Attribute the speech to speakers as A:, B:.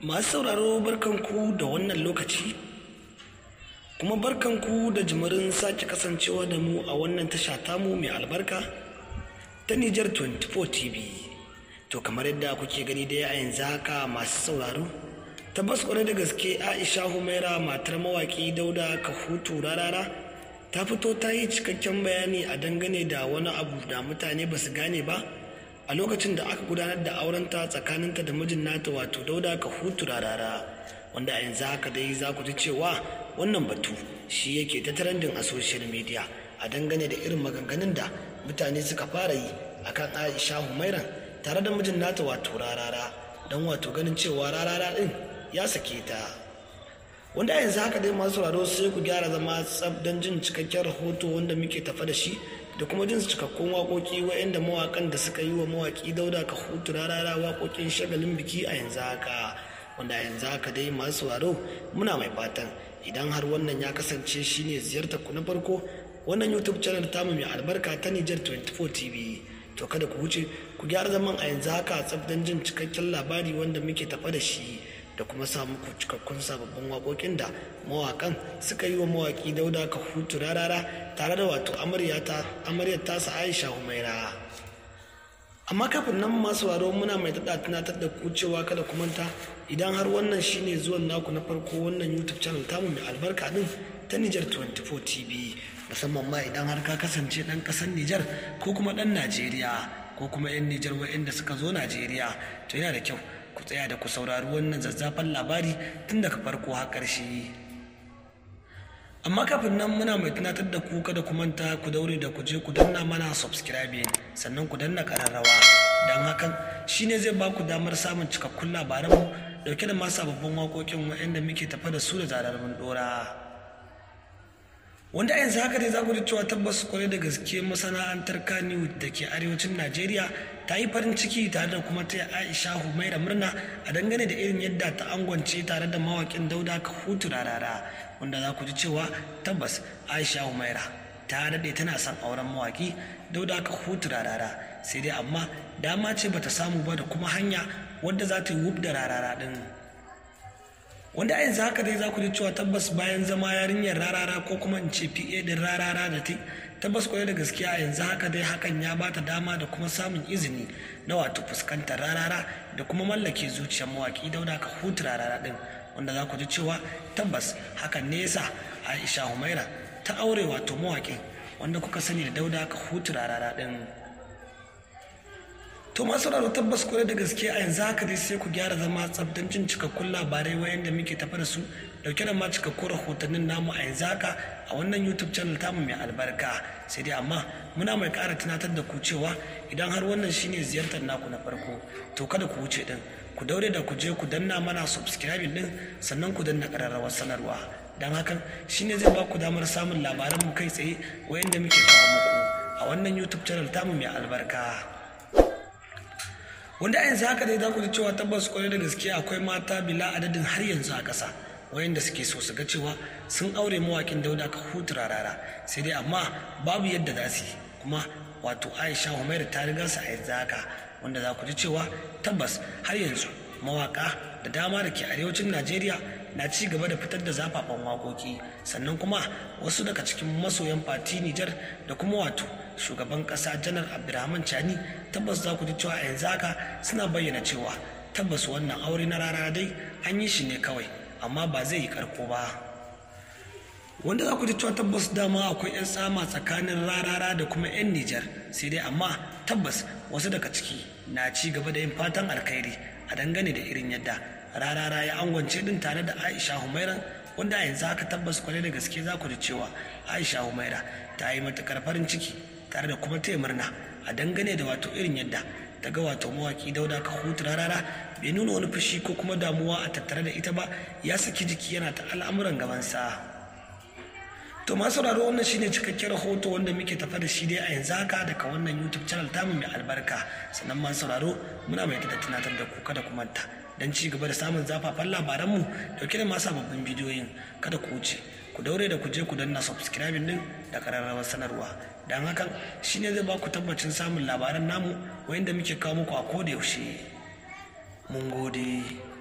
A: masu sauraro barkanku da wannan lokaci kuma barkanku da jimirin sake kasancewa da mu a wannan tasha tamu mai albarka ta Nijar 24 TV to kamar yadda kuke gani dai a yanzu haka masu sauraro tabbas kwarai da gaske Aisha Humaira matar mawaki Dauda Kahutu Rarara ta fito ta yi cikakken bayani a dangane da wani abu da mutane ba su gane ba a lokacin da aka gudanar da aurenta tsakaninta da mijin nata wato dauda ka hutu rarara wanda a yanzu haka dai za ku ji cewa wannan batu shi yake ta trending a social media a dangane da irin maganganun da mutane suka fara yi akan aisha humairan tare da mijin nata wato rarara don wato ganin cewa rarara din ya sake ta wanda a yanzu haka dai masu sauraro sai ku gyara zama tsab don jin cikakken rahoto wanda muke tafa da shi da kuma jin cikakkun waƙoƙi waɗanda mawaƙan da suka yi wa mawaƙi dauda ka hutu rarara waƙoƙin shagalin biki a yanzu haka wanda a yanzu haka dai masu sauraro muna mai fatan idan har wannan ya kasance shine ziyartar ku na farko wannan youtube channel tamu mai albarka ta Nijar 24 TV to kada ku wuce ku gyara zaman a yanzu haka tsab don jin cikakken labari wanda muke tafa da shi da kuma sa muku cikakkun sababbin waƙoƙin da mawaƙan suka yi wa mawaƙi dauda ka hutu rarara tare da wato amaryar tasa aisha humaira amma kafin nan masu waro muna mai daɗa tunatar da ku cewa kada ku manta idan har wannan shine zuwan naku na farko wannan youtube channel tamu mai albarka din ta Nijar 24 TV musamman ma idan har ka kasance ɗan ƙasar Nijar ko kuma ɗan Najeriya ko kuma 'yan Nijar waɗanda suka zo Najeriya to yana da kyau ku tsaya da ku saurari wannan zazzafan labari tun daga farko har ƙarshe amma kafin nan muna mai tunatar da ku kada ku manta ku daure da ku je ku danna mana subscribing sannan ku danna ƙararrawa don hakan shine zai ba ku damar samun cikakkun labaranmu dauke da masu sababbin waƙoƙin waɗanda muke tafa da su da zarar mun ɗora. wanda a yanzu haka dai za ku ji cewa tabbas kwarai da gaske masana'antar kaniwood da ke arewacin najeriya ta yi farin ciki tare da kuma ta aisha humaira murna a dangane da irin yadda ta angwance tare da mawakin dauda ka hutu rarara wanda za ku ji cewa tabbas aisha humaira ta daɗe tana son auren mawaki dauda ka hutu rarara sai dai amma dama ce bata samu ba da kuma hanya wadda za ta yi wub da rarara ɗin wanda a yanzu haka dai za ku ji cewa tabbas bayan zama yarinyar rarara ko kuma in ce pa din rarara da ta tabbas kwarai da gaskiya a yanzu haka dai hakan ya bata dama da kuma samun izini na wato fuskantar rarara da kuma mallake zuciyar mawaki dauda ka hutu rarara din wanda za ku ji cewa tabbas hakan ne yasa aisha humaira ta aure wato mawakin wanda kuka sani da dauda ka hutu rarara din to masu sauraro tabbas kwarai da gaske a yanzu haka dai sai ku gyara zama tsabtan jin cikakkun labarai wayan da muke tafa da su dauke da ma cikakkun rahotannin namu a yanzu haka a wannan youtube channel tamu mai albarka sai dai amma muna mai kara tunatar da ku cewa idan har wannan shine ziyartar naku na farko to kada ku wuce din ku daure da ku je ku danna mana subscribing din sannan ku danna kararrawar sanarwa don hakan shine zai ba ku damar samun labaran mu kai tsaye wayan da muke kawo muku a wannan youtube channel tamu mai albarka wanda a yanzu haka dai za ku ji cewa tabbas kwarai da gaske akwai mata bila adadin har yanzu a ƙasa wayanda suke so su ga cewa sun aure mawakin dauda ka hutu rarara sai dai amma babu yadda za su yi kuma wato aisha humaira ta riga su a yanzu haka wanda za ku ji cewa tabbas har yanzu mawaka da dama da ke arewacin najeriya na ci gaba da fitar da zafafan waƙoƙi sannan kuma wasu daga cikin masoyan fati nijar da kuma wato shugaban ƙasa janar abdulrahman chani tabbas za ku ji cewa a yanzu haka suna bayyana cewa tabbas wannan aure na rara dai an yi shi ne kawai amma ba zai yi karko ba wanda za ku ji cewa tabbas dama akwai 'yan tsama tsakanin rarara da kuma 'yan nijar sai dai amma tabbas wasu daga ciki na ci gaba da yin fatan alkhairi a dangane da irin yadda rarara ya angwance din tare da aisha humairan wanda a yanzu haka tabbas kwarai da gaske za ku ji cewa aisha humaira ta yi matukar farin ciki tare da kuma taya murna a dangane da wato irin yadda ta ga wato mawaki dauda ka hutu rarara bai nuna wani fushi ko kuma damuwa a tattare da ita ba ya saki jiki yana ta al'amuran gabansa to masu sauraro wannan shine cikakken rahoto wanda muke tafa da shi dai a yanzu haka daga wannan youtube channel tamu mai albarka sannan masu sauraro muna mai da tunatar da ku kada ku manta don ci gaba da samun zafafan labaranmu dauke da masu sababbin bidiyoyin kada ku wuce ku daure da ku je ku danna subscribing din da kararrawar sanarwa don hakan shine zai ba ku tabbacin samun labaran namu wayanda muke kawo muku a koda yaushe mun gode